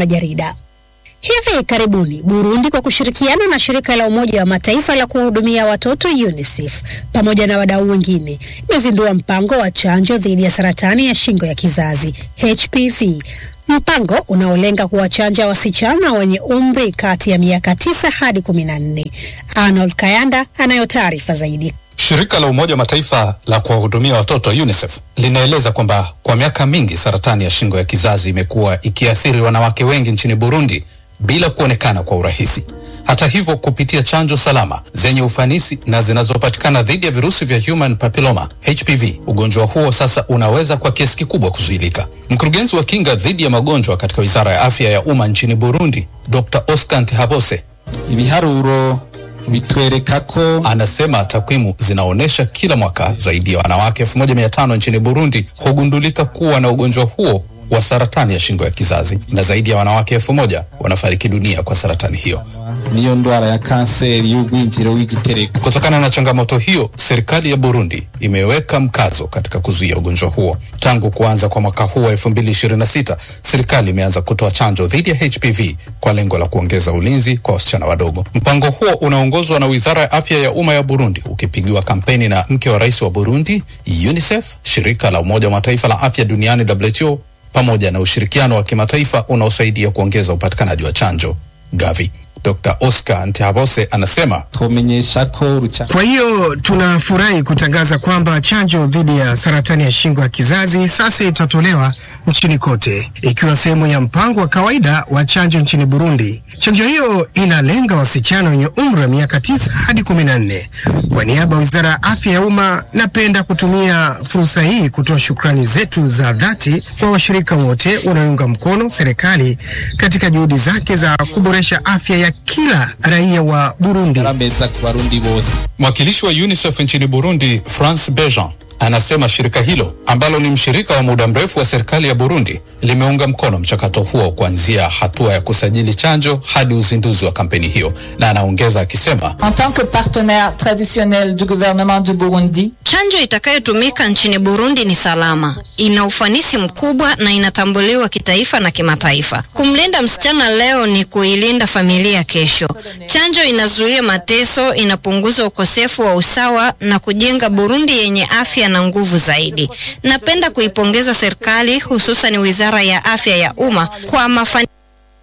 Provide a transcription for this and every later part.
Mwanajarida. Hivi karibuni Burundi kwa kushirikiana na shirika la Umoja wa Mataifa la kuhudumia watoto UNICEF pamoja na wadau wengine imezindua mpango wa chanjo dhidi ya saratani ya shingo ya kizazi HPV, mpango unaolenga kuwachanja wasichana wenye umri kati ya miaka tisa hadi kumi na nne. Arnold Kayanda anayo taarifa zaidi. Shirika la Umoja wa Mataifa la kuwahudumia watoto UNICEF linaeleza kwamba kwa miaka mingi saratani ya shingo ya kizazi imekuwa ikiathiri wanawake wengi nchini Burundi bila kuonekana kwa urahisi. Hata hivyo, kupitia chanjo salama zenye ufanisi na zinazopatikana dhidi ya virusi vya human papilloma HPV, ugonjwa huo sasa unaweza kwa kiasi kikubwa kuzuilika. Mkurugenzi wa kinga dhidi ya magonjwa katika Wizara ya Afya ya Umma nchini Burundi, Dr. Oscar Ntihabose ibiharuro bitwereka ko anasema takwimu zinaonyesha kila mwaka zaidi ya wanawake 1500 nchini Burundi hugundulika kuwa na ugonjwa huo wa saratani ya shingo ya kizazi na zaidi ya wanawake elfu moja wanafariki dunia kwa saratani hiyo. niyo ndwara ya kanseri y'ugwinjiro w'igitereko Kutokana na changamoto hiyo, serikali ya Burundi imeweka mkazo katika kuzuia ugonjwa huo. Tangu kuanza kwa mwaka huu wa 2026, serikali imeanza kutoa chanjo dhidi ya HPV kwa lengo la kuongeza ulinzi kwa wasichana wadogo. Mpango huo unaongozwa na Wizara ya Afya ya Umma ya Burundi, ukipigiwa kampeni na mke wa rais wa Burundi, UNICEF, shirika la Umoja wa Mataifa la afya duniani WHO, pamoja na ushirikiano wa kimataifa unaosaidia kuongeza upatikanaji wa chanjo Gavi. Dr. Oscar Ntihabose anasema twomenyesha ko rucha Kwa hiyo tunafurahi kutangaza kwamba chanjo dhidi ya saratani ya shingo ya kizazi sasa itatolewa nchini kote, ikiwa sehemu ya mpango wa kawaida wa chanjo nchini Burundi. Chanjo hiyo inalenga wasichana wenye umri wa miaka tisa hadi kumi na nne. Kwa niaba ya Wizara ya Afya ya Umma, napenda kutumia fursa hii kutoa shukrani zetu za dhati kwa washirika wote wanaounga mkono serikali katika juhudi zake za kuboresha afya ya kila raia wa Burundi. arameza ku barundi bose Mwakilishi wa UNICEF nchini Burundi, France Bejean, anasema shirika hilo ambalo ni mshirika wa muda mrefu wa serikali ya Burundi limeunga mkono mchakato huo kuanzia hatua ya kusajili chanjo hadi uzinduzi wa kampeni hiyo, na anaongeza akisema En tant que partenaire traditionnel du gouvernement du Burundi, Chanjo itakayotumika nchini Burundi ni salama, ina ufanisi mkubwa na inatambuliwa kitaifa na kimataifa. Kumlinda msichana leo ni kuilinda familia kesho. Chanjo inazuia mateso, inapunguza ukosefu wa usawa na kujenga Burundi yenye afya na nguvu zaidi. Napenda kuipongeza serikali, hususan Wizara ya Afya ya Umma kwa mafanikio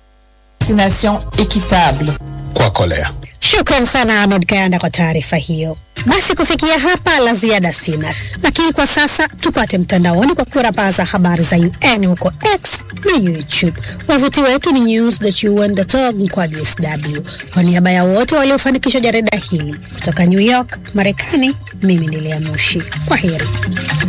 vaccination équitable. kwa kolea. Shukran sana Arnold Kayanda kwa taarifa hiyo. Basi kufikia hapa la ziada sina, lakini kwa sasa tupate mtandaoni kwa kurambaza habari za UN huko X na YouTube. Wavuti wetu ni news.un.org mkwaju sw. Kwa niaba ya wote waliofanikisha jarida hili kutoka New York, Marekani, mimi ni Lea Mushi. Kwa heri.